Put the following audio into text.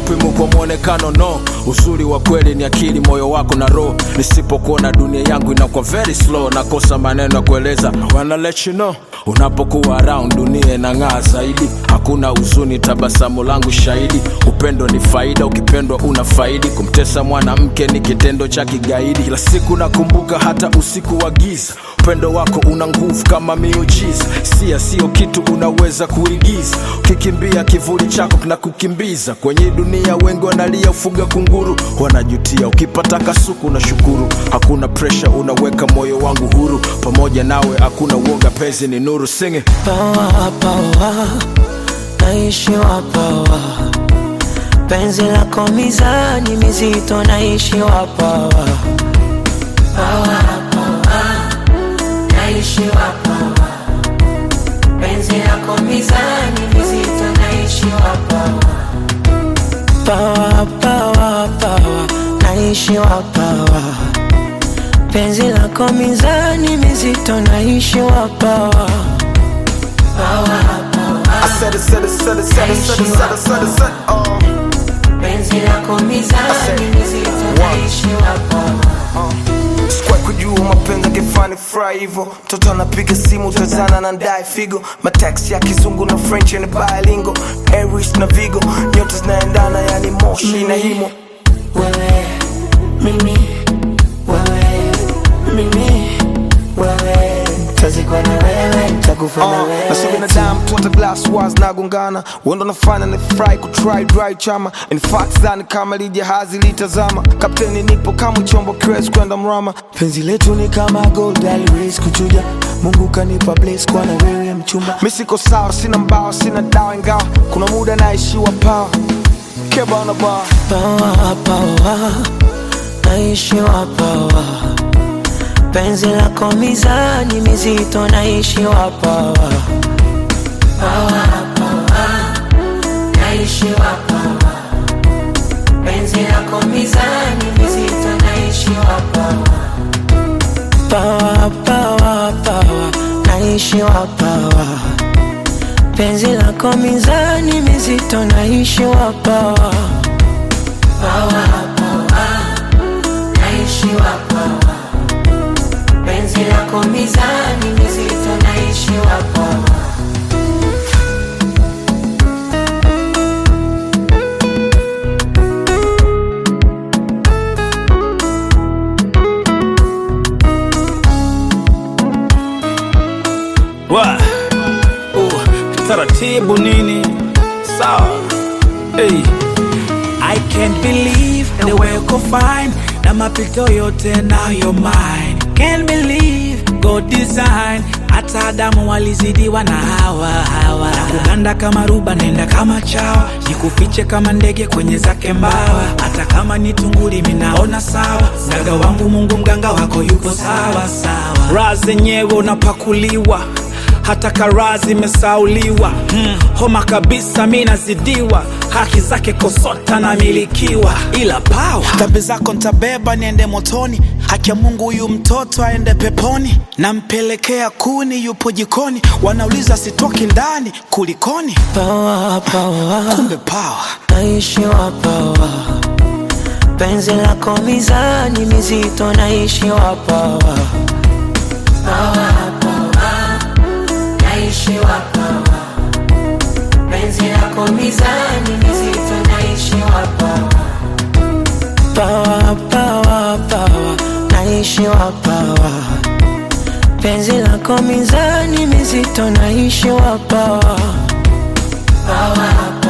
haupimwi kwa mwonekano no uzuri wa kweli ni akili moyo wako na roho nisipokuona dunia yangu inakuwa very slow nakosa maneno ya kueleza wanna let you know unapokuwa around dunia inang'aa zaidi hakuna huzuni tabasamu langu shahidi upendo ni faida ukipendwa una faidi kumtesa mwanamke ni kitendo cha kigaidi kila siku nakumbuka hata usiku wa giza upendo wako una nguvu kama miujiza sia sio kitu unaweza kuigiza ukikimbia kivuli chako kinakukimbiza kwenye dunia wengi wanalia ufuga kunguru wanajutia ukipata kasuku na shukuru hakuna presha unaweka moyo wangu huru pamoja nawe hakuna uoga pezi ni nuru singe pawa pawa naishiwa pawa penzi lako mizani mizito naishiwa pawa pawa pawa naishiwa pawa penzi lako mizani mizito naishiwa pawa pawa pawa pawa naishiwa pawa penzi lako mizani mizito naishiwa pawa pawa I said it, said it, said it, said it, said it, said it, said it, said it, oh. penzi lako mizani mizito naishiwa pawa Sikuwa kujua mapenzi akifani fry hivyo mtoto anapiga simu tazana na ndae figo mataxi ya kizungu na french ni bilingo aries na vigo nyota zinaendana yani moshi na himo wewe mimi wewe mimi wewe tazikwa na wewe takufa na Uh, na sio wewe binadamu tu hata glass wars nagongana wendo nafanya ni fry kutry dry chama in fact dhani kama lijahazi litazama kapteni nipo kama chombo kiwezi kwenda mrama penzi letu ni kama gold always kuchuja mungu kanipa bless kwa na wewe mchumba mi siko sawa sina mbao sina dawa ingawa kuna muda naishiwa pawa keba na baa pawa pawa naishiwa pawa penzi lako mizani mizito naishiwa pawa pawa pawa naishiwa pawa penzi lako mizani mizito naishiwa pawa pawa pawa pawa naishiwa pawa penzi lako mizani mizito naishiwa pawa pawa pawa naishiwa pawa penzi lako mizani mizito naishiwa pawa Wa. Uh, taratibu nini sawa hey. I can't believe the way uko fine na mapito yote nayo mine can't believe God design hata Adamu walizidiwa na hawa hawa na kuganda kama ruba naenda kama chawa jikufiche kama ndege kwenye zake mbawa hata kama ni tunguli minaona sawa mganga wangu Mungu mganga wako yuko sawa sawa raha zenyewe unapakuliwa hata karaa zimesauliwa hmm. homa kabisa mi nazidiwa haki zake kosota namilikiwa ila pawa dhambi zako ntabeba niende motoni haki ya mungu huyu mtoto aende peponi nampelekea kuni yupo jikoni wanauliza sitoki ndani kulikoni pawa pawa kumbe pawa naishiwa pawa penzi lako mizani mizito naishiwa pawa pawa pawa naishiwa pawa penzi lako mizani mizito naishiwa pawa pawa pawa pawa naishiwa pawa penzi lako mizani mizito naishiwa pawa pawa